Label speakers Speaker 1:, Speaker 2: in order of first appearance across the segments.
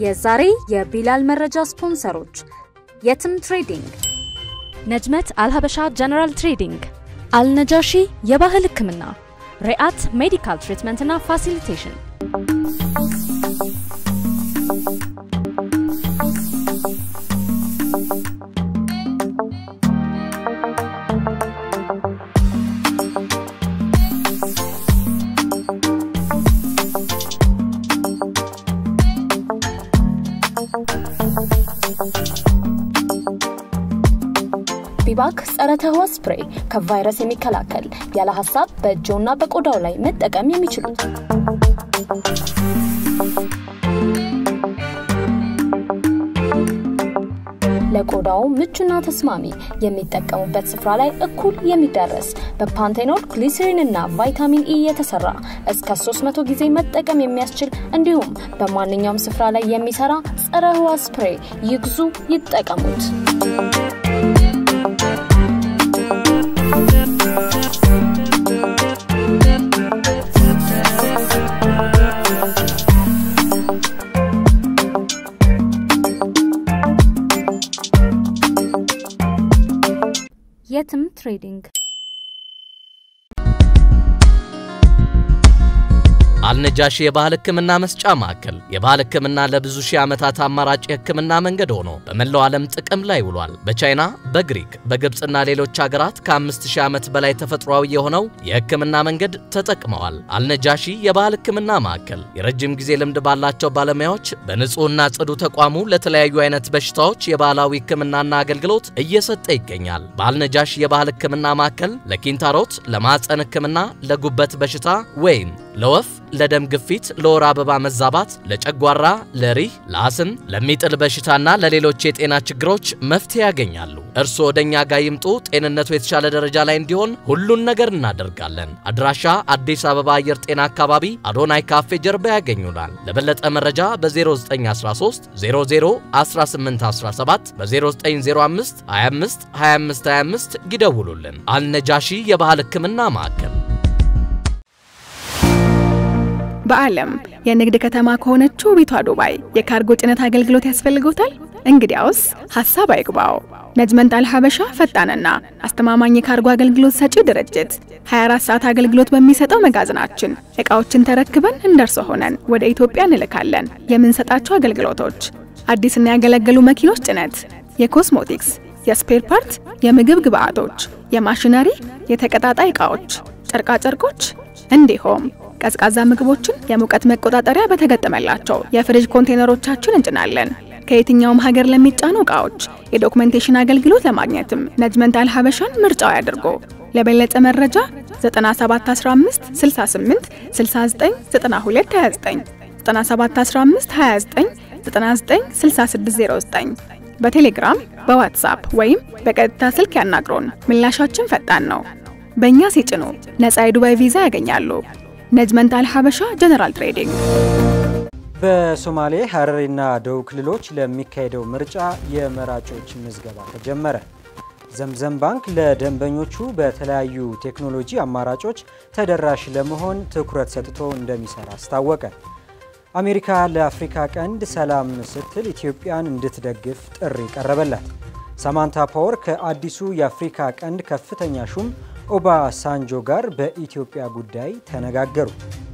Speaker 1: የዛሬ የቢላል መረጃ ስፖንሰሮች የትም ትሬዲንግ፣
Speaker 2: ነጅመት አልሀበሻ ጀነራል ትሬዲንግ፣ አልነጃሺ የባህል ሕክምና፣ ሪአት ሜዲካል ትሪትመንትና ፋሲሊቴሽን።
Speaker 3: ቢባክ ጸረ ተህዋስ ስፕሬይ ከቫይረስ የሚከላከል ያለ ሀሳብ በእጅዎና በቆዳው ላይ መጠቀም የሚችሉት ለቆዳው ምቹና ተስማሚ የሚጠቀሙበት ስፍራ ላይ እኩል የሚደረስ በፓንቴኖል ግሊሰሪን እና ቫይታሚን ኢ የተሰራ እስከ 300 ጊዜ መጠቀም የሚያስችል እንዲሁም በማንኛውም ስፍራ ላይ የሚሰራ ጸረ ህዋስ ስፕሬይ ይግዙ፣ ይጠቀሙት።
Speaker 1: የትም ትሬዲንግ
Speaker 4: አልነጃሺ የባህል ሕክምና መስጫ ማዕከል የባህል ሕክምና ለብዙ ሺህ ዓመታት አማራጭ የሕክምና መንገድ ሆኖ በመላው ዓለም ጥቅም ላይ ውሏል። በቻይና፣ በግሪክ፣ በግብፅና ሌሎች ሀገራት ከአምስት ሺህ ዓመት በላይ ተፈጥሯዊ የሆነው የሕክምና መንገድ ተጠቅመዋል። አልነጃሺ የባህል ሕክምና ማዕከል የረጅም ጊዜ ልምድ ባላቸው ባለሙያዎች በንጹሕና ጽዱ ተቋሙ ለተለያዩ አይነት በሽታዎች የባህላዊ ሕክምናና አገልግሎት እየሰጠ ይገኛል። በአልነጃሺ የባህል ሕክምና ማዕከል ለኪንታሮት፣ ለማዕፀን ሕክምና፣ ለጉበት በሽታ ወይም ለወፍ ለደም ግፊት፣ ለወር አበባ መዛባት፣ ለጨጓራ፣ ለሪህ፣ ለአስም፣ ለሚጥል በሽታና ለሌሎች የጤና ችግሮች መፍትሄ ያገኛሉ። እርስዎ ወደኛ ጋር ይምጡ። ጤንነቱ የተሻለ ደረጃ ላይ እንዲሆን ሁሉን ነገር እናደርጋለን። አድራሻ አዲስ አበባ አየር ጤና አካባቢ አዶናይ ካፌ ጀርባ ያገኙናል። ለበለጠ መረጃ በ0913 00 1817 በ0905 25 25 25 ይደውሉልን። አልነጃሺ የባህል ሕክምና ማዕከል
Speaker 5: በዓለም የንግድ ከተማ ከሆነችው ቤቷ ዱባይ የካርጎ ጭነት አገልግሎት ያስፈልጎታል? እንግዲያውስ ሐሳብ አይግባው። ነጅመንት አልሀበሻ ፈጣንና አስተማማኝ የካርጎ አገልግሎት ሰጪ ድርጅት 24 ሰዓት አገልግሎት በሚሰጠው መጋዘናችን ዕቃዎችን ተረክበን እንደርሶ ሆነን ወደ ኢትዮጵያ እንልካለን። የምንሰጣቸው አገልግሎቶች አዲስና ያገለገሉ መኪኖች ጭነት፣ የኮስሞቲክስ፣ የስፔር ፓርት፣ የምግብ ግብአቶች፣ የማሽነሪ፣ የተቀጣጣይ ዕቃዎች፣ ጨርቃጨርቆች እንዲሁም ቀዝቃዛ ምግቦችን የሙቀት መቆጣጠሪያ በተገጠመላቸው የፍሪጅ ኮንቴነሮቻችን እንጭናለን። ከየትኛውም ሀገር ለሚጫኑ ዕቃዎች የዶክመንቴሽን አገልግሎት ለማግኘትም ነጅመንት አልሀበሻን ምርጫው ያድርጎ። ለበለጠ መረጃ 9715 68 69 92 29 9715 29 99 6609 በቴሌግራም በዋትሳፕ ወይም በቀጥታ ስልክ ያናግሩን። ምላሻችን ፈጣን ነው። በእኛ ሲጭኑ ነፃ የዱባይ ቪዛ ያገኛሉ። ነጅመንት አልሀበሻ ጀነራል ትሬዲንግ
Speaker 6: በሶማሌ ሀረሪና ደቡብ ክልሎች ለሚካሄደው ምርጫ የመራጮች ምዝገባ ተጀመረ። ዘምዘም ባንክ ለደንበኞቹ በተለያዩ ቴክኖሎጂ አማራጮች ተደራሽ ለመሆን ትኩረት ሰጥቶ እንደሚሰራ አስታወቀ። አሜሪካ ለአፍሪካ ቀንድ ሰላም ስትል ኢትዮጵያን እንድትደግፍ ጥሪ ቀረበላት። ሳማንታ ፓወር ከአዲሱ የአፍሪካ ቀንድ ከፍተኛ ሹም ኦባ ሳንጆ ጋር በኢትዮጵያ ጉዳይ ተነጋገሩ።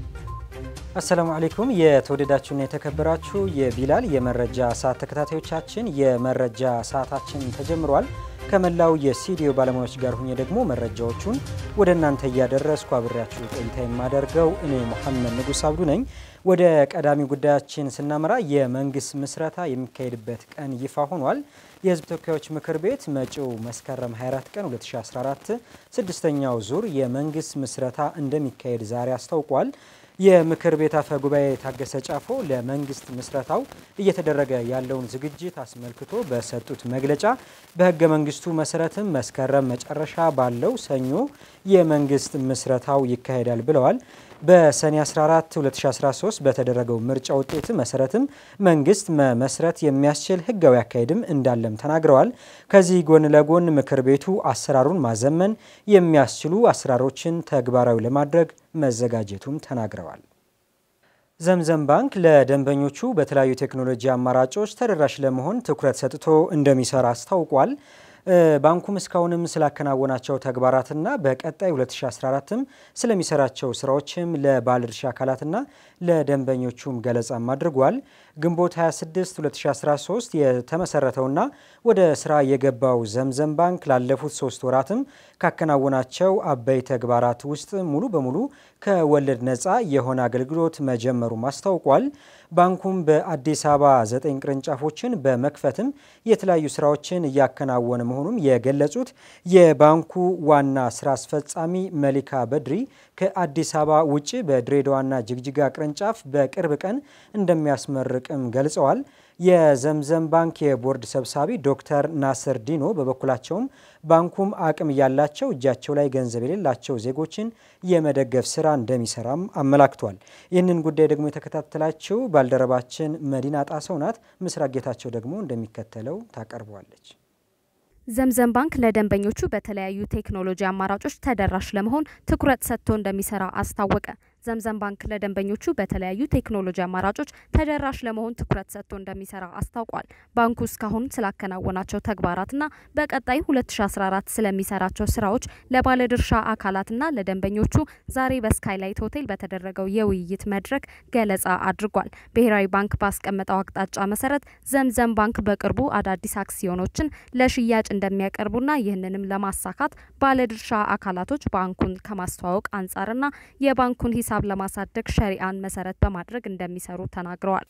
Speaker 6: አሰላሙ አለይኩም የተወደዳችሁና የተከበራችሁ የቢላል የመረጃ ሰዓት ተከታታዮቻችን የመረጃ ሰዓታችን ተጀምሯል። ከመላው የስቱዲዮ ባለሙያዎች ጋር ሁኜ ደግሞ መረጃዎቹን ወደ እናንተ እያደረስኩ አብሬያችሁ ቆይታ የማደርገው እኔ መሐመድ ንጉስ አብዱ ነኝ። ወደ ቀዳሚ ጉዳያችን ስናመራ የመንግስት ምስረታ የሚካሄድበት ቀን ይፋ ሆኗል። የህዝብ ተወካዮች ምክር ቤት መጪው መስከረም 24 ቀን 2014 ስድስተኛው ዙር የመንግስት ምስረታ እንደሚካሄድ ዛሬ አስታውቋል። የምክር ቤት አፈ ጉባኤ ታገሰ ጫፎ ለመንግስት ምስረታው እየተደረገ ያለውን ዝግጅት አስመልክቶ በሰጡት መግለጫ በህገ መንግስቱ መሰረትም መስከረም መጨረሻ ባለው ሰኞ የመንግስት ምስረታው ይካሄዳል ብለዋል። በሰኔ 14 2013 በተደረገው ምርጫ ውጤት መሰረትም መንግስት መመስረት የሚያስችል ህጋዊ አካሄድም እንዳለም ተናግረዋል። ከዚህ ጎን ለጎን ምክር ቤቱ አሰራሩን ማዘመን የሚያስችሉ አሰራሮችን ተግባራዊ ለማድረግ መዘጋጀቱም ተናግረዋል። ዘምዘም ባንክ ለደንበኞቹ በተለያዩ ቴክኖሎጂ አማራጮች ተደራሽ ለመሆን ትኩረት ሰጥቶ እንደሚሰራ አስታውቋል። ባንኩም እስካሁንም ስላከናወናቸው ተግባራትና በቀጣይ 2014ም ስለሚሰራቸው ስራዎችም ለባለድርሻ አካላትና ለደንበኞቹም ገለጻም አድርጓል። ግንቦት 26 2013 የተመሰረተውና ወደ ስራ የገባው ዘምዘም ባንክ ላለፉት ሶስት ወራትም ካከናወናቸው አበይ ተግባራት ውስጥ ሙሉ በሙሉ ከወለድ ነፃ የሆነ አገልግሎት መጀመሩም አስታውቋል። ባንኩም በአዲስ አበባ ዘጠኝ ቅርንጫፎችን በመክፈትም የተለያዩ ስራዎችን እያከናወነ መሆኑም የገለጹት የባንኩ ዋና ስራ አስፈጻሚ መሊካ በድሪ ከአዲስ አበባ ውጭ በድሬዳዋና ጅግጅጋ ቅርንጫፍ በቅርብ ቀን እንደሚያስመርቅም ገልጸዋል። የዘምዘም ባንክ የቦርድ ሰብሳቢ ዶክተር ናስር ዲኖ በበኩላቸውም ባንኩም አቅም እያላቸው እጃቸው ላይ ገንዘብ የሌላቸው ዜጎችን የመደገፍ ስራ እንደሚሰራም አመላክቷል። ይህንን ጉዳይ ደግሞ የተከታተላችው ባልደረባችን መዲና ጣሰው ናት። ምስራቅ ጌታቸው ደግሞ እንደሚከተለው ታቀርበዋለች።
Speaker 2: ዘምዘም ባንክ ለደንበኞቹ በተለያዩ ቴክኖሎጂ አማራጮች ተደራሽ ለመሆን ትኩረት ሰጥቶ እንደሚሰራ አስታወቀ። ዘምዘም ባንክ ለደንበኞቹ በተለያዩ ቴክኖሎጂ አማራጮች ተደራሽ ለመሆን ትኩረት ሰጥቶ እንደሚሰራ አስታውቋል። ባንኩ እስካሁን ስላከናወናቸው ተግባራትና በቀጣይ 2014 ስለሚሰራቸው ስራዎች ለባለድርሻ አካላትና ለደንበኞቹ ዛሬ በስካይላይት ሆቴል በተደረገው የውይይት መድረክ ገለጻ አድርጓል። ብሔራዊ ባንክ ባስቀመጠው አቅጣጫ መሰረት ዘምዘም ባንክ በቅርቡ አዳዲስ አክሲዮኖችን ለሽያጭ እንደሚያቀርቡና ይህንንም ለማሳካት ባለድርሻ አካላቶች ባንኩን ከማስተዋወቅ አንጻርና የባንኩን ሂሳብ ለማሳደግ ሸሪአን መሰረት በማድረግ እንደሚሰሩ ተናግረዋል።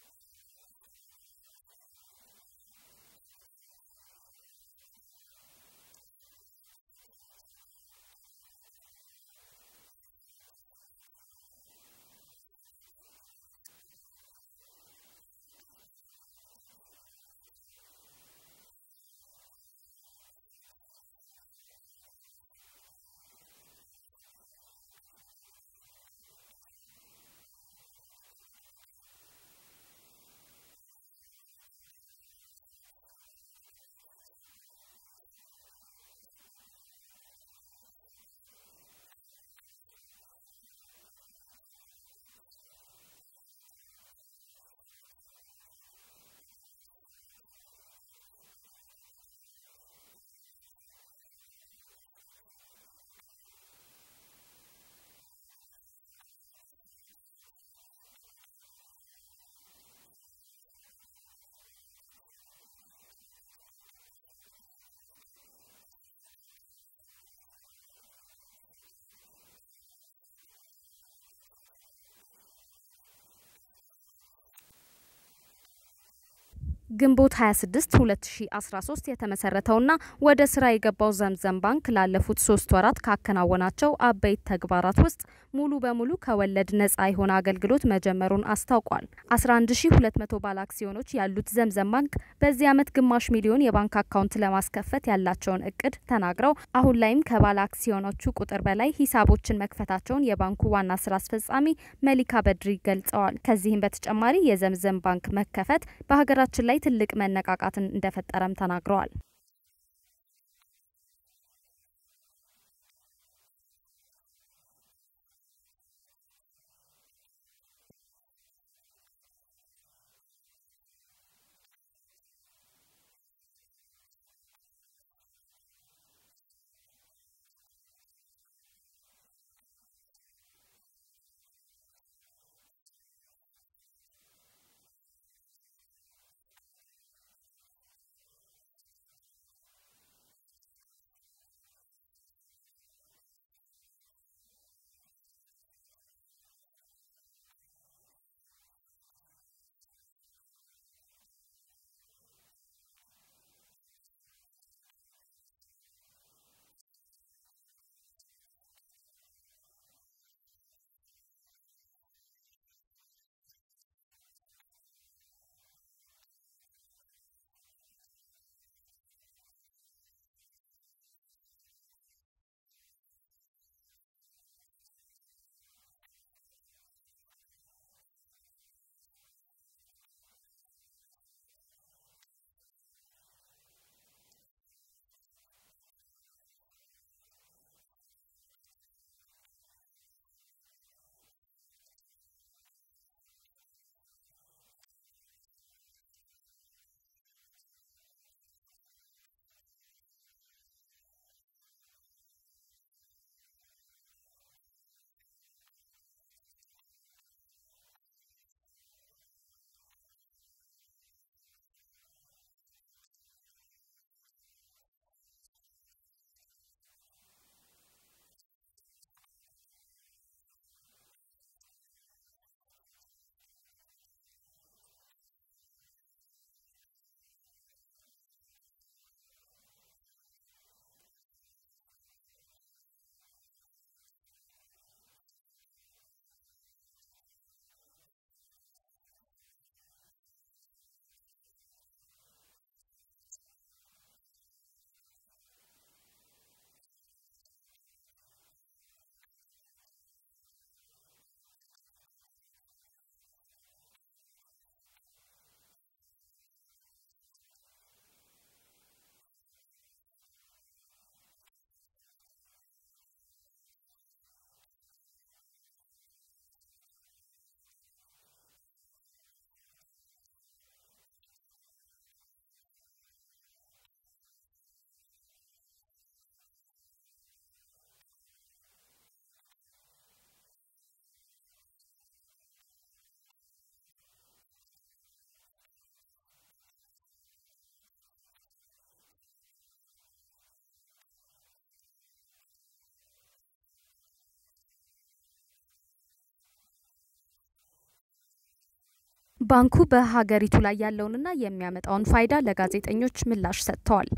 Speaker 2: ግንቦት 26 2013 የተመሰረተውና ወደ ስራ የገባው ዘምዘም ባንክ ላለፉት ሶስት ወራት ካከናወናቸው አበይት ተግባራት ውስጥ ሙሉ በሙሉ ከወለድ ነጻ የሆነ አገልግሎት መጀመሩን አስታውቋል። 11200 ባለ አክሲዮኖች ያሉት ዘምዘም ባንክ በዚህ ዓመት ግማሽ ሚሊዮን የባንክ አካውንት ለማስከፈት ያላቸውን እቅድ ተናግረው አሁን ላይም ከባለ አክሲዮኖቹ ቁጥር በላይ ሂሳቦችን መክፈታቸውን የባንኩ ዋና ስራ አስፈጻሚ መሊካ በድሪ ገልጸዋል። ከዚህም በተጨማሪ የዘምዘም ባንክ መከፈት በሀገራችን ላይ ትልቅ መነቃቃትን እንደፈጠረም ተናግረዋል። ባንኩ በሀገሪቱ ላይ ያለውንና የሚያመጣውን ፋይዳ ለጋዜጠኞች ምላሽ ሰጥተዋል።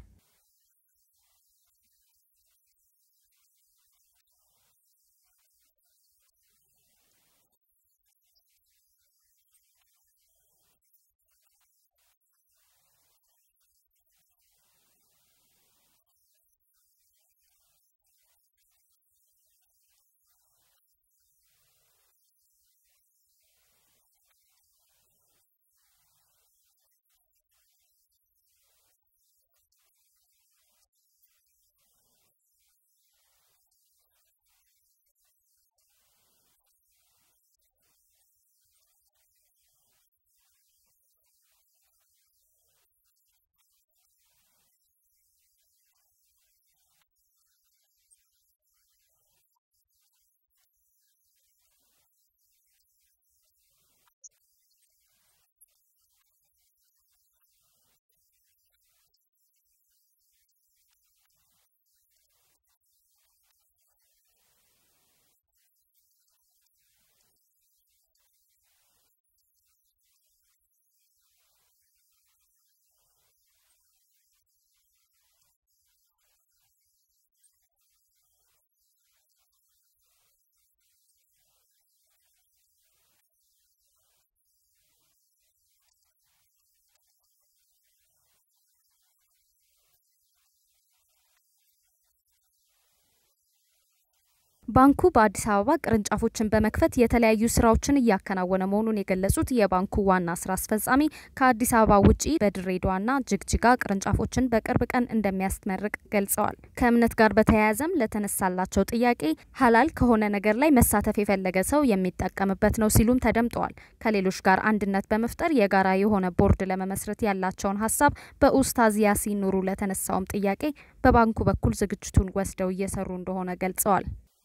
Speaker 2: ባንኩ በአዲስ አበባ ቅርንጫፎችን በመክፈት የተለያዩ ስራዎችን እያከናወነ መሆኑን የገለጹት የባንኩ ዋና ስራ አስፈጻሚ ከአዲስ አበባ ውጪ በድሬዳዋና ጅግጅጋ ቅርንጫፎችን በቅርብ ቀን እንደሚያስመርቅ ገልጸዋል። ከእምነት ጋር በተያያዘም ለተነሳላቸው ጥያቄ ሀላል ከሆነ ነገር ላይ መሳተፍ የፈለገ ሰው የሚጠቀምበት ነው ሲሉም ተደምጠዋል። ከሌሎች ጋር አንድነት በመፍጠር የጋራ የሆነ ቦርድ ለመመስረት ያላቸውን ሀሳብ በኡስታዝ ያሲን ኑሩ ለተነሳውም ጥያቄ በባንኩ በኩል ዝግጅቱን ወስደው እየሰሩ እንደሆነ ገልጸዋል።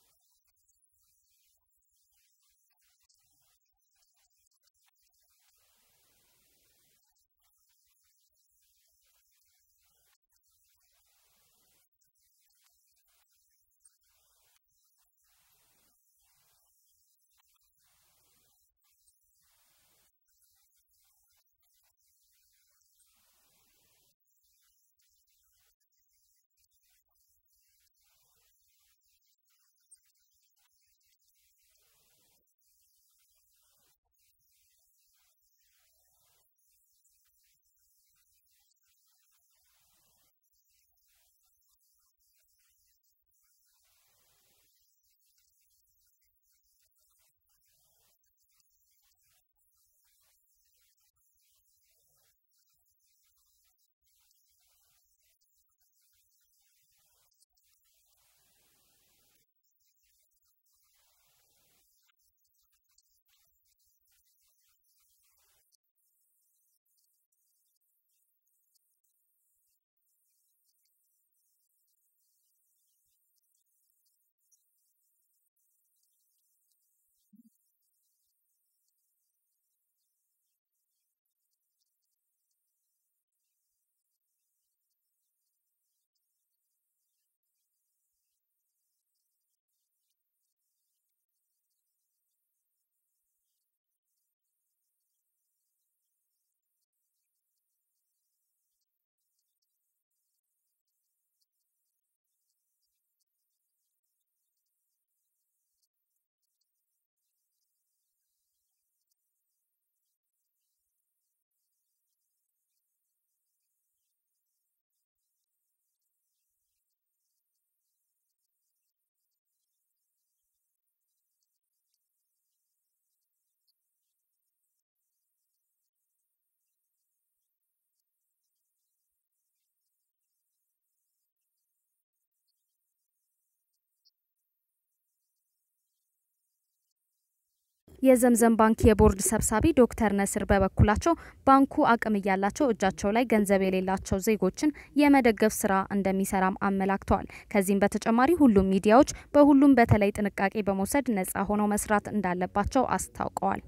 Speaker 2: የዘምዘም ባንክ የቦርድ ሰብሳቢ ዶክተር ነስር በበኩላቸው ባንኩ አቅም እያላቸው እጃቸው ላይ ገንዘብ የሌላቸው ዜጎችን የመደገፍ ስራ እንደሚሰራም አመላክተዋል። ከዚህም በተጨማሪ ሁሉም ሚዲያዎች በሁሉም በተለይ ጥንቃቄ በመውሰድ ነጻ ሆነው መስራት እንዳለባቸው አስታውቀዋል።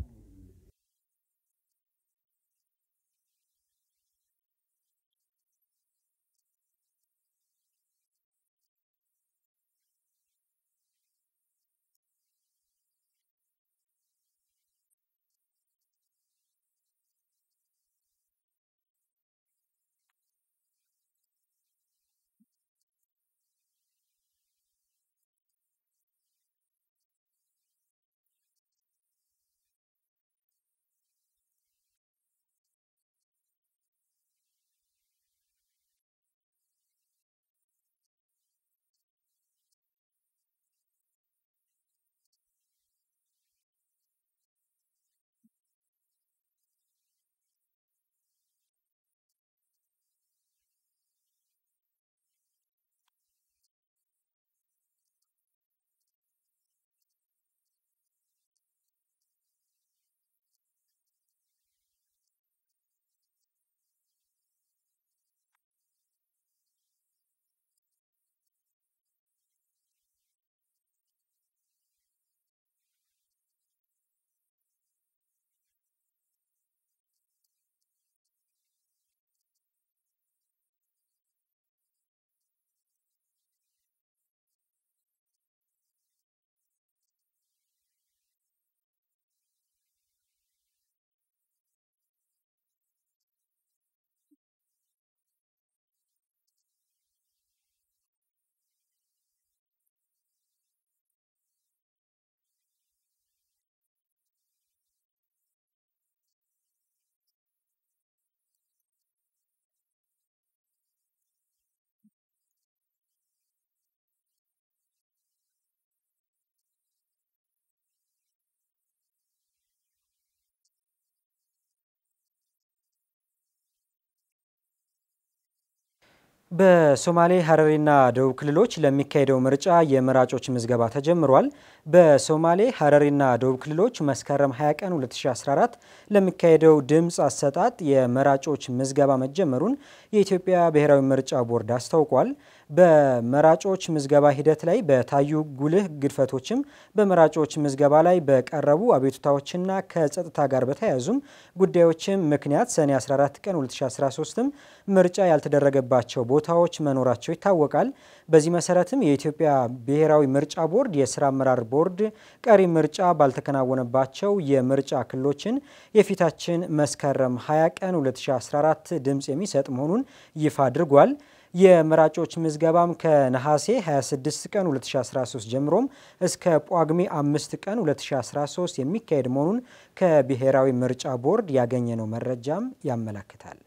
Speaker 6: በሶማሌ ሀረሪና ደቡብ ክልሎች ለሚካሄደው ምርጫ የመራጮች ምዝገባ ተጀምሯል። በሶማሌ ሀረሪና ደቡብ ክልሎች መስከረም 20 ቀን 2014 ለሚካሄደው ድምፅ አሰጣጥ የመራጮች ምዝገባ መጀመሩን የኢትዮጵያ ብሔራዊ ምርጫ ቦርድ አስታውቋል። በመራጮች ምዝገባ ሂደት ላይ በታዩ ጉልህ ግድፈቶችም በመራጮች ምዝገባ ላይ በቀረቡ አቤቱታዎችና ከጸጥታ ጋር በተያያዙም ጉዳዮችም ምክንያት ሰኔ 14 ቀን 2013ም ምርጫ ያልተደረገባቸው ቦታዎች መኖራቸው ይታወቃል። በዚህ መሰረትም የኢትዮጵያ ብሔራዊ ምርጫ ቦርድ የስራ አመራር ቦርድ ቀሪ ምርጫ ባልተከናወነባቸው የምርጫ ክልሎችን የፊታችን መስከረም 20 ቀን 2014 ድምፅ የሚሰጥ መሆኑን ይፋ አድርጓል። የመራጮች ምዝገባም ከነሐሴ 26 ቀን 2013 ጀምሮም እስከ ጳጉሜ 5 ቀን 2013 የሚካሄድ መሆኑን ከብሔራዊ ምርጫ ቦርድ ያገኘነው መረጃም ያመለክታል።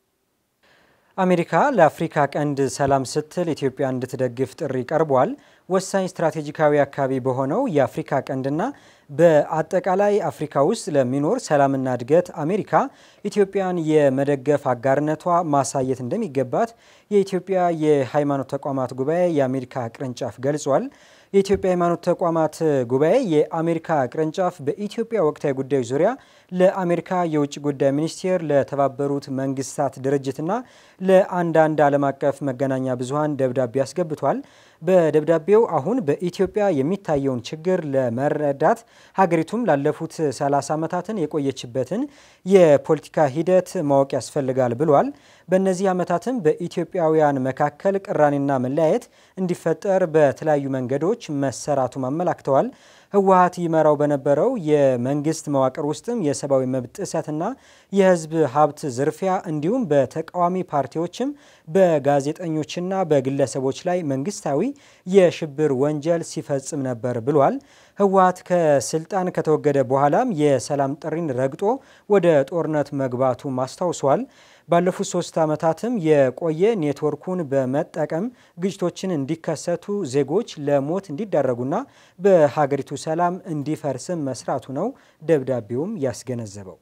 Speaker 6: አሜሪካ ለአፍሪካ ቀንድ ሰላም ስትል ኢትዮጵያ እንድትደግፍ ጥሪ ቀርቧል። ወሳኝ ስትራቴጂካዊ አካባቢ በሆነው የአፍሪካ ቀንድና በአጠቃላይ አፍሪካ ውስጥ ለሚኖር ሰላምና እድገት አሜሪካ ኢትዮጵያን የመደገፍ አጋርነቷ ማሳየት እንደሚገባት የኢትዮጵያ የሃይማኖት ተቋማት ጉባኤ የአሜሪካ ቅርንጫፍ ገልጿል። የኢትዮጵያ ሃይማኖት ተቋማት ጉባኤ የአሜሪካ ቅርንጫፍ በኢትዮጵያ ወቅታዊ ጉዳዮች ዙሪያ ለአሜሪካ የውጭ ጉዳይ ሚኒስቴር፣ ለተባበሩት መንግስታት ድርጅትና ለአንዳንድ ዓለም አቀፍ መገናኛ ብዙኃን ደብዳቤ አስገብቷል። በደብዳቤው አሁን በኢትዮጵያ የሚታየውን ችግር ለመረዳት ሀገሪቱም ላለፉት 30 ዓመታትን የቆየችበትን የፖለቲካ ሂደት ማወቅ ያስፈልጋል ብሏል። በእነዚህ ዓመታትም በኢትዮጵያውያን መካከል ቅራኔና መለያየት እንዲፈጠር በተለያዩ መንገዶች መሰራቱም አመላክተዋል። ህወሀት ይመራው በነበረው የመንግስት መዋቅር ውስጥም የሰብአዊ መብት ጥሰትና የህዝብ ሀብት ዝርፊያ እንዲሁም በተቃዋሚ ፓርቲዎችም በጋዜጠኞችና በግለሰቦች ላይ መንግስታዊ የሽብር ወንጀል ሲፈጽም ነበር ብሏል። ህወሀት ከስልጣን ከተወገደ በኋላም የሰላም ጥሪን ረግጦ ወደ ጦርነት መግባቱም አስታውሷል። ባለፉት ሶስት ዓመታትም የቆየ ኔትወርኩን በመጠቀም ግጭቶችን እንዲከሰቱ ዜጎች ለሞት እንዲዳረጉና በሀገሪቱ ሰላም እንዲፈርስም መስራቱ ነው ደብዳቤውም ያስገነዘበው።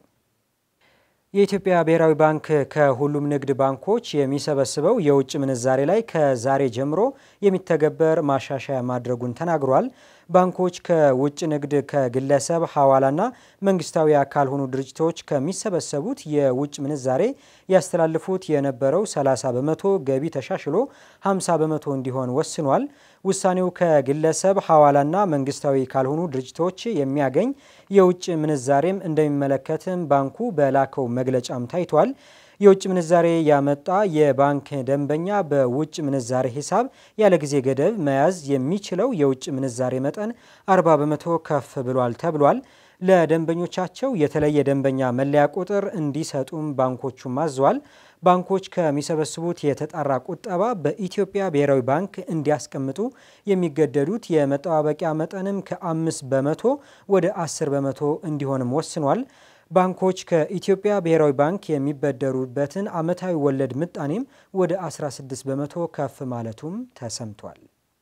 Speaker 6: የኢትዮጵያ ብሔራዊ ባንክ ከሁሉም ንግድ ባንኮች የሚሰበስበው የውጭ ምንዛሬ ላይ ከዛሬ ጀምሮ የሚተገበር ማሻሻያ ማድረጉን ተናግሯል። ባንኮች ከውጭ ንግድ ከግለሰብ ሐዋላና መንግስታዊ ካልሆኑ ድርጅቶች ከሚሰበሰቡት የውጭ ምንዛሬ ያስተላልፉት የነበረው 30 በመቶ ገቢ ተሻሽሎ 50 በመቶ እንዲሆን ወስኗል። ውሳኔው ከግለሰብ ሐዋላና መንግስታዊ ካልሆኑ ድርጅቶች የሚያገኝ የውጭ ምንዛሬም እንደሚመለከትም ባንኩ በላከው መግለጫም ታይቷል። የውጭ ምንዛሬ ያመጣ የባንክ ደንበኛ በውጭ ምንዛሬ ሂሳብ ያለ ጊዜ ገደብ መያዝ የሚችለው የውጭ ምንዛሬ መጠን 40 በመቶ ከፍ ብሏል ተብሏል። ለደንበኞቻቸው የተለየ ደንበኛ መለያ ቁጥር እንዲሰጡም ባንኮቹም አዟል። ባንኮች ከሚሰበስቡት የተጣራ ቁጠባ በኢትዮጵያ ብሔራዊ ባንክ እንዲያስቀምጡ የሚገደዱት የመጠባበቂያ መጠንም ከአምስት በመቶ ወደ 10 በመቶ እንዲሆንም ወስኗል። ባንኮች ከኢትዮጵያ ብሔራዊ ባንክ የሚበደሩበትን ዓመታዊ ወለድ ምጣኔም ወደ 16 በመቶ ከፍ ማለቱም ተሰምቷል።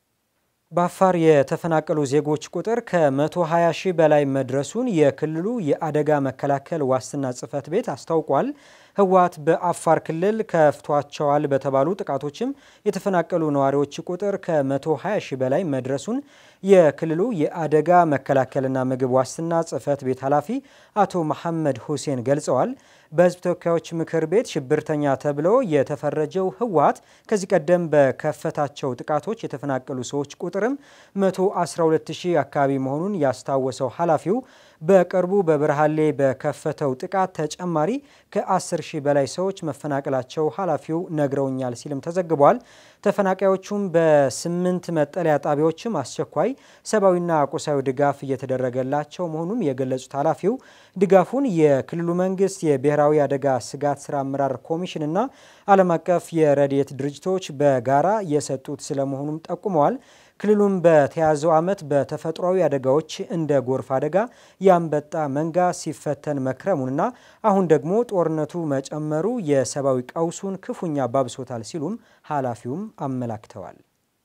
Speaker 6: በአፋር የተፈናቀሉ ዜጎች ቁጥር ከ120 ሺህ በላይ መድረሱን የክልሉ የአደጋ መከላከል ዋስትና ጽሕፈት ቤት አስታውቋል። ህወሓት በአፋር ክልል ከፍቷቸዋል በተባሉ ጥቃቶችም የተፈናቀሉ ነዋሪዎች ቁጥር ከ120 ሺህ በላይ መድረሱን የክልሉ የአደጋ መከላከልና ምግብ ዋስትና ጽሕፈት ቤት ኃላፊ አቶ መሐመድ ሁሴን ገልጸዋል። በህዝብ ተወካዮች ምክር ቤት ሽብርተኛ ተብሎ የተፈረጀው ህወሓት ከዚህ ቀደም በከፈታቸው ጥቃቶች የተፈናቀሉ ሰዎች ቁጥርም 112 ሺህ አካባቢ መሆኑን ያስታወሰው ኃላፊው በቅርቡ በበረሃሌ በከፈተው ጥቃት ተጨማሪ ከ10 ሺህ በላይ ሰዎች መፈናቀላቸው ኃላፊው ነግረውኛል ሲልም ተዘግቧል። ተፈናቃዮቹም በስምንት መጠለያ ጣቢያዎችም አስቸኳይ ሰብአዊና ቁሳዊ ድጋፍ እየተደረገላቸው መሆኑን የገለጹት ኃላፊው ድጋፉን የክልሉ መንግስት የብሔራዊ አደጋ ስጋት ስራ አመራር ኮሚሽንና ዓለም አቀፍ የረድኤት ድርጅቶች በጋራ የሰጡት ስለመሆኑም ጠቁመዋል። ክልሉም በተያዘው ዓመት በተፈጥሯዊ አደጋዎች እንደ ጎርፍ አደጋ፣ የአንበጣ መንጋ ሲፈተን መክረሙንና አሁን ደግሞ ጦርነቱ መጨመሩ የሰብአዊ ቀውሱን ክፉኛ ባብሶታል ሲሉም ኃላፊውም አመላክተዋል።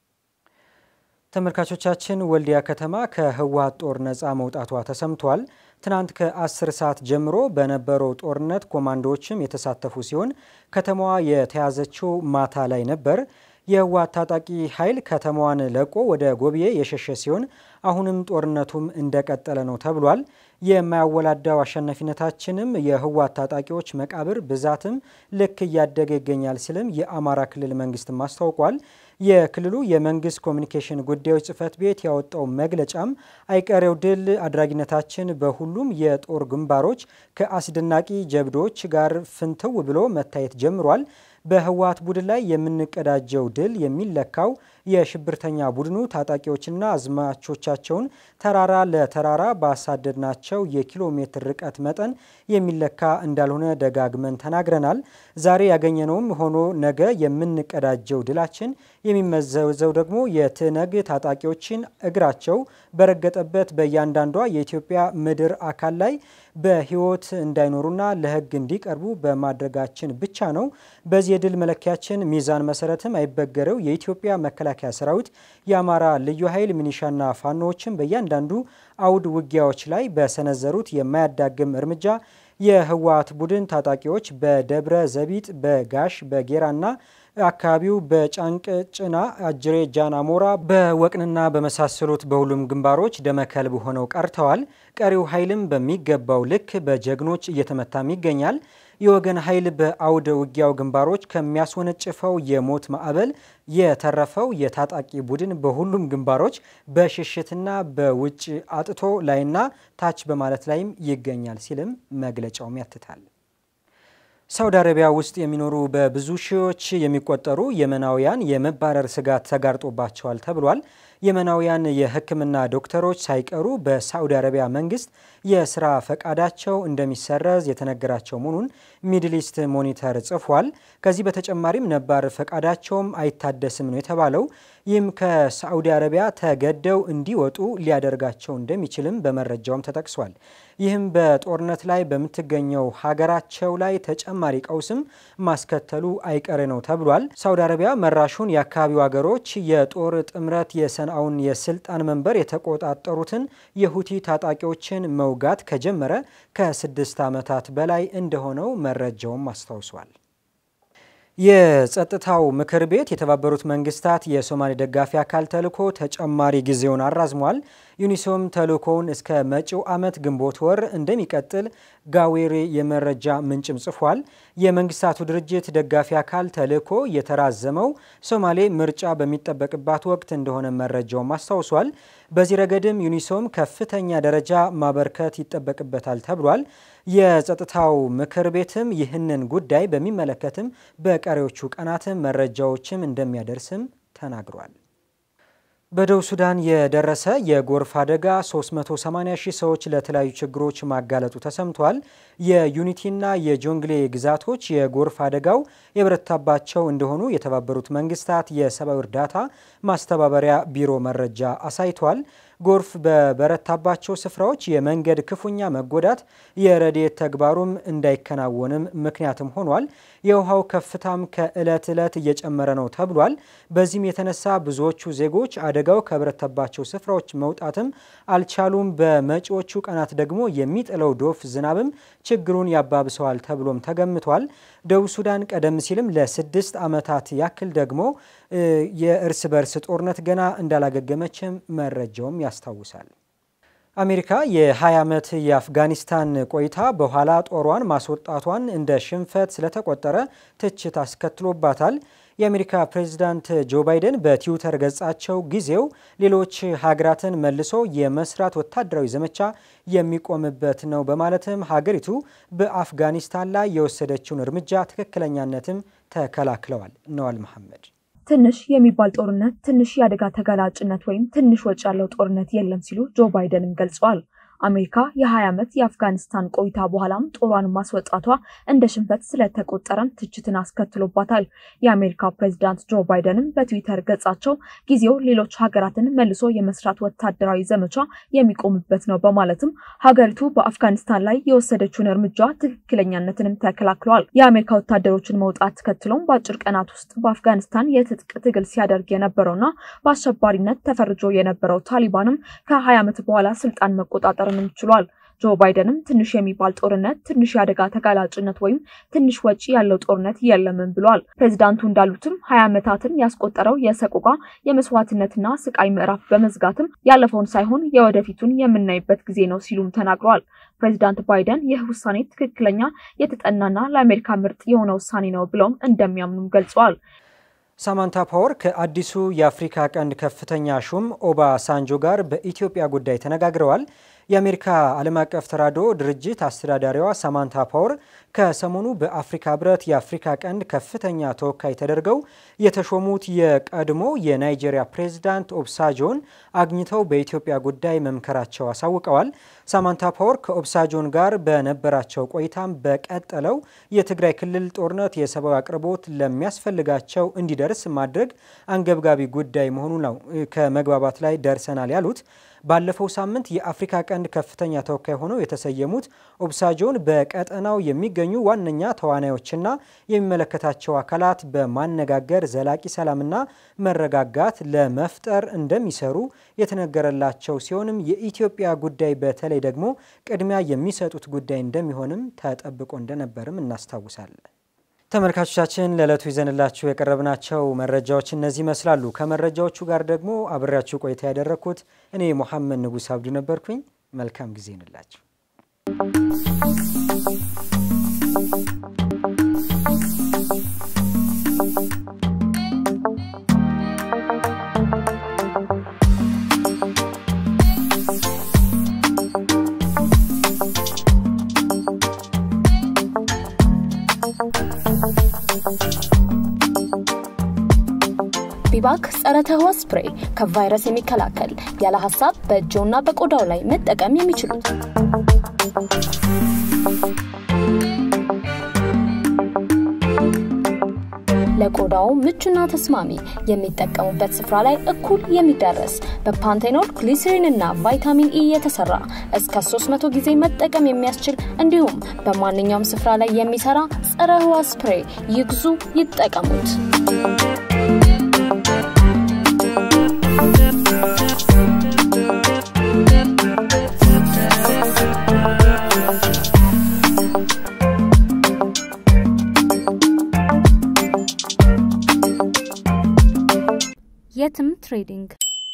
Speaker 6: ተመልካቾቻችን ወልዲያ ከተማ ከህወሓት ጦር ነፃ መውጣቷ ተሰምቷል። ትናንት ከ10 ሰዓት ጀምሮ በነበረው ጦርነት ኮማንዶዎችም የተሳተፉ ሲሆን ከተማዋ የተያዘችው ማታ ላይ ነበር። የህወሓት ታጣቂ ኃይል ከተማዋን ለቆ ወደ ጎብዬ የሸሸ ሲሆን አሁንም ጦርነቱም እንደቀጠለ ነው ተብሏል። የማያወላዳው አሸናፊነታችንም የህወሓት ታጣቂዎች መቃብር ብዛትም ልክ እያደገ ይገኛል ሲልም የአማራ ክልል መንግስትም አስታውቋል። የክልሉ የመንግስት ኮሚኒኬሽን ጉዳዮች ጽህፈት ቤት ያወጣው መግለጫም አይቀሬው ድል አድራጊነታችን በሁሉም የጦር ግንባሮች ከአስደናቂ ጀብዶች ጋር ፍንትው ብሎ መታየት ጀምሯል። በህወሓት ቡድን ላይ የምንቀዳጀው ድል የሚለካው የሽብርተኛ ቡድኑ ታጣቂዎችና አዝማቾቻቸውን ተራራ ለተራራ ባሳደድናቸው የኪሎ ሜትር ርቀት መጠን የሚለካ እንዳልሆነ ደጋግመን ተናግረናል። ዛሬ ያገኘነውም ሆኖ ነገ የምንቀዳጀው ድላችን የሚመዘዘው ደግሞ የትነግ ታጣቂዎችን እግራቸው በረገጠበት በእያንዳንዷ የኢትዮጵያ ምድር አካል ላይ በህይወት እንዳይኖሩና ለህግ እንዲቀርቡ በማድረጋችን ብቻ ነው። በዚህ የድል መለኪያችን ሚዛን መሰረትም አይበገረው የኢትዮጵያ መከላከያ ሰራዊት፣ የአማራ ልዩ ኃይል፣ ሚኒሻና ፋኖዎችን በእያንዳንዱ አውድ ውጊያዎች ላይ በሰነዘሩት የማያዳግም እርምጃ የህወሓት ቡድን ታጣቂዎች በደብረ ዘቢጥ፣ በጋሽ በጌራና አካባቢው በጫንቅ ጭና፣ አጅሬ፣ ጃን አሞራ፣ በወቅንና በመሳሰሉት በሁሉም ግንባሮች ደመከልብ ሆነው ቀርተዋል። ቀሪው ኃይልም በሚገባው ልክ በጀግኖች እየተመታም ይገኛል። የወገን ኃይል በአውደ ውጊያው ግንባሮች ከሚያስወነጭፈው የሞት ማዕበል የተረፈው የታጣቂ ቡድን በሁሉም ግንባሮች በሽሽትና በውጭ አጥቶ ላይና ታች በማለት ላይም ይገኛል ሲልም መግለጫውም ያትታል። ሳውዲ አረቢያ ውስጥ የሚኖሩ በብዙ ሺዎች የሚቆጠሩ የመናውያን የመባረር ስጋት ተጋርጦባቸዋል ተብሏል። የመናውያን የሕክምና ዶክተሮች ሳይቀሩ በሳዑዲ አረቢያ መንግስት የስራ ፈቃዳቸው እንደሚሰረዝ የተነገራቸው መሆኑን ሚድል ኢስት ሞኒተር ጽፏል። ከዚህ በተጨማሪም ነባር ፈቃዳቸውም አይታደስም ነው የተባለው። ይህም ከሳዑዲ አረቢያ ተገደው እንዲወጡ ሊያደርጋቸው እንደሚችልም በመረጃውም ተጠቅሷል። ይህም በጦርነት ላይ በምትገኘው ሀገራቸው ላይ ተጨማሪ ቀውስም ማስከተሉ አይቀሬ ነው ተብሏል። ሳዑዲ አረቢያ መራሹን የአካባቢው ሀገሮች የጦር ጥምረት የሰንአውን የስልጣን መንበር የተቆጣጠሩትን የሁቲ ታጣቂዎችን መውጋት ከጀመረ ከስድስት ዓመታት በላይ እንደሆነው መረጃውም አስታውሷል። የጸጥታው ምክር ቤት የተባበሩት መንግስታት የሶማሌ ደጋፊ አካል ተልዕኮ ተጨማሪ ጊዜውን አራዝሟል። ዩኒሶም ተልዕኮውን እስከ መጪው ዓመት ግንቦት ወር እንደሚቀጥል ጋዌሬ የመረጃ ምንጭም ጽፏል። የመንግስታቱ ድርጅት ደጋፊ አካል ተልዕኮ የተራዘመው ሶማሌ ምርጫ በሚጠበቅባት ወቅት እንደሆነ መረጃውም አስታውሷል። በዚህ ረገድም ዩኒሶም ከፍተኛ ደረጃ ማበርከት ይጠበቅበታል ተብሏል። የጸጥታው ምክር ቤትም ይህንን ጉዳይ በሚመለከትም በቀሪዎቹ ቀናትም መረጃዎችም እንደሚያደርስም ተናግሯል። በደቡብ ሱዳን የደረሰ የጎርፍ አደጋ 380 ሺህ ሰዎች ለተለያዩ ችግሮች ማጋለጡ ተሰምቷል። የዩኒቲና የጆንግሌ ግዛቶች የጎርፍ አደጋው የበረታባቸው እንደሆኑ የተባበሩት መንግስታት የሰብአዊ እርዳታ ማስተባበሪያ ቢሮ መረጃ አሳይቷል። ጎርፍ በበረታባቸው ስፍራዎች የመንገድ ክፉኛ መጎዳት የረድኤት ተግባሩም እንዳይከናወንም ምክንያትም ሆኗል። የውሃው ከፍታም ከዕለት ዕለት እየጨመረ ነው ተብሏል። በዚህም የተነሳ ብዙዎቹ ዜጎች አደጋው ከበረታባቸው ስፍራዎች መውጣትም አልቻሉም። በመጪዎቹ ቀናት ደግሞ የሚጥለው ዶፍ ዝናብም ችግሩን ያባብሰዋል ተብሎም ተገምቷል። ደቡብ ሱዳን ቀደም ሲልም ለስድስት ዓመታት ያክል ደግሞ የእርስ በርስ ጦርነት ገና እንዳላገገመችም መረጃውም ያስታውሳል። አሜሪካ የ20 ዓመት የአፍጋኒስታን ቆይታ በኋላ ጦሯን ማስወጣቷን እንደ ሽንፈት ስለተቆጠረ ትችት አስከትሎባታል። የአሜሪካ ፕሬዚዳንት ጆ ባይደን በትዊተር ገጻቸው ጊዜው ሌሎች ሀገራትን መልሶ የመስራት ወታደራዊ ዘመቻ የሚቆምበት ነው በማለትም ሀገሪቱ በአፍጋኒስታን ላይ የወሰደችውን እርምጃ ትክክለኛነትም ተከላክለዋል። ነዋል መሐመድ
Speaker 7: ትንሽ የሚባል ጦርነት፣ ትንሽ የአደጋ ተጋላጭነት ወይም ትንሽ ወጪ ያለው ጦርነት የለም ሲሉ ጆ ባይደንም ገልጸዋል። አሜሪካ የ20 ዓመት የአፍጋኒስታን ቆይታ በኋላም ጦሯን ማስወጣቷ እንደ ሽንፈት ስለተቆጠረም ትችትን አስከትሎባታል። የአሜሪካ ፕሬዚዳንት ጆ ባይደንም በትዊተር ገጻቸው ጊዜው ሌሎች ሀገራትን መልሶ የመስራት ወታደራዊ ዘመቻ የሚቆምበት ነው በማለትም ሀገሪቱ በአፍጋኒስታን ላይ የወሰደችውን እርምጃ ትክክለኛነትንም ተከላክለዋል። የአሜሪካ ወታደሮችን መውጣት ተከትሎም በአጭር ቀናት ውስጥ በአፍጋኒስታን የትጥቅ ትግል ሲያደርግ የነበረውና በአሸባሪነት ተፈርጆ የነበረው ታሊባንም ከ20 ዓመት በኋላ ስልጣን መቆጣጠር ችሏል። ጆ ባይደንም ትንሽ የሚባል ጦርነት፣ ትንሽ የአደጋ ተጋላጭነት ወይም ትንሽ ወጪ ያለው ጦርነት የለምን ብሏል። ፕሬዚዳንቱ እንዳሉትም ሀያ ዓመታትን ያስቆጠረው የሰቆቃ የመስዋዕትነትና ስቃይ ምዕራፍ በመዝጋትም ያለፈውን ሳይሆን የወደፊቱን የምናይበት ጊዜ ነው ሲሉም ተናግረዋል። ፕሬዚዳንት ባይደን ይህ ውሳኔ ትክክለኛ የተጠናና ለአሜሪካ ምርጥ የሆነ ውሳኔ ነው ብለውም እንደሚያምኑም ገልጸዋል።
Speaker 6: ሳማንታ ፓወር ከአዲሱ የአፍሪካ ቀንድ ከፍተኛ ሹም ኦባ ሳንጆ ጋር በኢትዮጵያ ጉዳይ ተነጋግረዋል። የአሜሪካ ዓለም አቀፍ ተራድኦ ድርጅት አስተዳዳሪዋ ሳማንታ ፓወር ከሰሞኑ በአፍሪካ ህብረት የአፍሪካ ቀንድ ከፍተኛ ተወካይ ተደርገው የተሾሙት የቀድሞ የናይጄሪያ ፕሬዝዳንት ኦብሳጆን አግኝተው በኢትዮጵያ ጉዳይ መምከራቸው አሳውቀዋል። ሳማንታ ፓወር ከኦብሳጆን ጋር በነበራቸው ቆይታም በቀጠለው የትግራይ ክልል ጦርነት የሰብአዊ አቅርቦት ለሚያስፈልጋቸው እንዲደርስ ማድረግ አንገብጋቢ ጉዳይ መሆኑ ነው ከመግባባት ላይ ደርሰናል ያሉት። ባለፈው ሳምንት የአፍሪካ ቀንድ ከፍተኛ ተወካይ ሆነው የተሰየሙት ኦብሳጆን በቀጠናው የሚገኙ ዋነኛ ተዋናዮችና የሚመለከታቸው አካላት በማነጋገር ዘላቂ ሰላምና መረጋጋት ለመፍጠር እንደሚሰሩ የተነገረላቸው ሲሆንም የኢትዮጵያ ጉዳይ በተለይ ደግሞ ቅድሚያ የሚሰጡት ጉዳይ እንደሚሆንም ተጠብቆ እንደነበርም እናስታውሳለን። ተመልካቾቻችን ለዕለቱ ይዘንላችሁ የቀረብናቸው መረጃዎች እነዚህ ይመስላሉ። ከመረጃዎቹ ጋር ደግሞ አብሬያችሁ ቆይታ ያደረግኩት እኔ ሙሐመድ ንጉስ አብዱ ነበርኩኝ። መልካም ጊዜ ይንላችሁ።
Speaker 3: ቢባክ ጸረ ተህዋስ ስፕሬይ ከቫይረስ የሚከላከል ያለ ሀሳብ በእጅዎና በቆዳው ላይ መጠቀም የሚችሉት ለቆዳው ምቹና ተስማሚ የሚጠቀሙበት ስፍራ ላይ እኩል የሚዳረስ በፓንቴኖል ግሊሰሪን እና ቫይታሚን ኢ የተሰራ እስከ 300 ጊዜ መጠቀም የሚያስችል እንዲሁም በማንኛውም ስፍራ ላይ የሚሰራ ጸረ ህዋስ ስፕሬይ ይግዙ፣ ይጠቀሙት።
Speaker 2: የትም ትሬዲንግ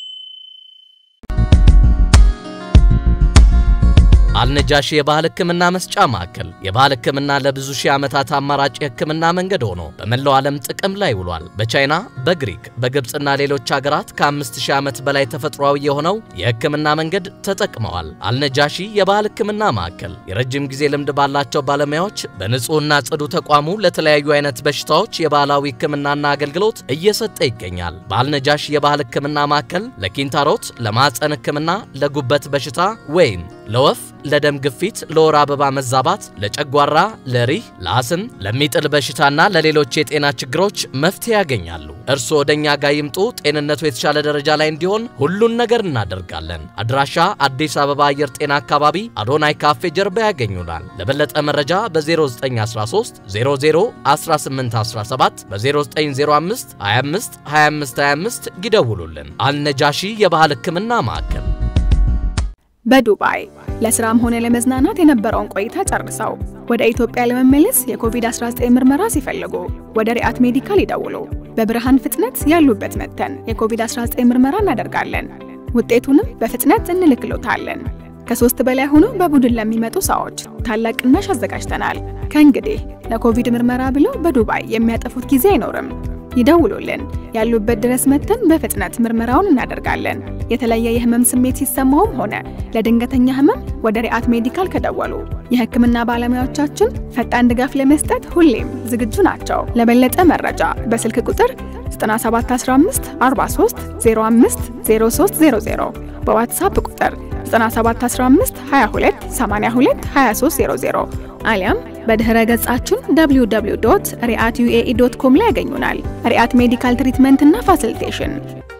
Speaker 4: አልነጃሺ የባህል ሕክምና መስጫ ማዕከል የባህል ሕክምና ለብዙ ሺህ ዓመታት አማራጭ የሕክምና መንገድ ሆኖ በመላው ዓለም ጥቅም ላይ ውሏል። በቻይና፣ በግሪክ፣ በግብፅና ሌሎች ሀገራት ከአምስት ሺህ ዓመት በላይ ተፈጥሯዊ የሆነው የሕክምና መንገድ ተጠቅመዋል። አልነጃሺ የባህል ሕክምና ማዕከል የረጅም ጊዜ ልምድ ባላቸው ባለሙያዎች በንጹህና ጽዱ ተቋሙ ለተለያዩ አይነት በሽታዎች የባህላዊ ሕክምናና አገልግሎት እየሰጠ ይገኛል። በአልነጃሺ የባህል ሕክምና ማዕከል ለኪንታሮት፣ ለማዕፀን ሕክምና፣ ለጉበት በሽታ ወይም ለወፍ ለደም ግፊት፣ ለወር አበባ መዛባት፣ ለጨጓራ፣ ለሪህ፣ ለአስም፣ ለሚጥል በሽታና ለሌሎች የጤና ችግሮች መፍትሄ ያገኛሉ። እርስዎ ወደኛ ጋር ይምጡ። ጤንነቱ የተሻለ ደረጃ ላይ እንዲሆን ሁሉን ነገር እናደርጋለን። አድራሻ አዲስ አበባ አየር ጤና አካባቢ አዶናይ ካፌ ጀርባ ያገኙናል። ለበለጠ መረጃ በ0913 00 1817 በ0905 25 25 25 ይደውሉልን። አልነጃሺ የባህል ሕክምና ማዕከል
Speaker 5: በዱባይ ለስራም ሆነ ለመዝናናት የነበረውን ቆይታ ጨርሰው ወደ ኢትዮጵያ ለመመለስ የኮቪድ-19 ምርመራ ሲፈልጉ ወደ ሪአት ሜዲካል ይደውሉ። በብርሃን ፍጥነት ያሉበት መጥተን የኮቪድ-19 ምርመራ እናደርጋለን። ውጤቱንም በፍጥነት እንልክሎታለን። ከሶስት በላይ ሆኖ በቡድን ለሚመጡ ሰዎች ታላቅ ቅናሽ አዘጋጅተናል። ከእንግዲህ ለኮቪድ ምርመራ ብለው በዱባይ የሚያጠፉት ጊዜ አይኖርም። ይደውሉልን። ያሉበት ድረስ መጥተን በፍጥነት ምርመራውን እናደርጋለን። የተለየ የህመም ስሜት ሲሰማውም ሆነ ለድንገተኛ ህመም ወደ ሪአት ሜዲካል ከደወሉ የህክምና ባለሙያዎቻችን ፈጣን ድጋፍ ለመስጠት ሁሌም ዝግጁ ናቸው። ለበለጠ መረጃ በስልክ ቁጥር 9715 43 05 0300 በዋትሳፕ ቁጥር 9715 22 82 2300 አሊያም በድህረ ገጻችን www.riatyuae.com ላይ ያገኙናል። ሪአት ሜዲካል ትሪትመንት እና ፋሲሊቴሽን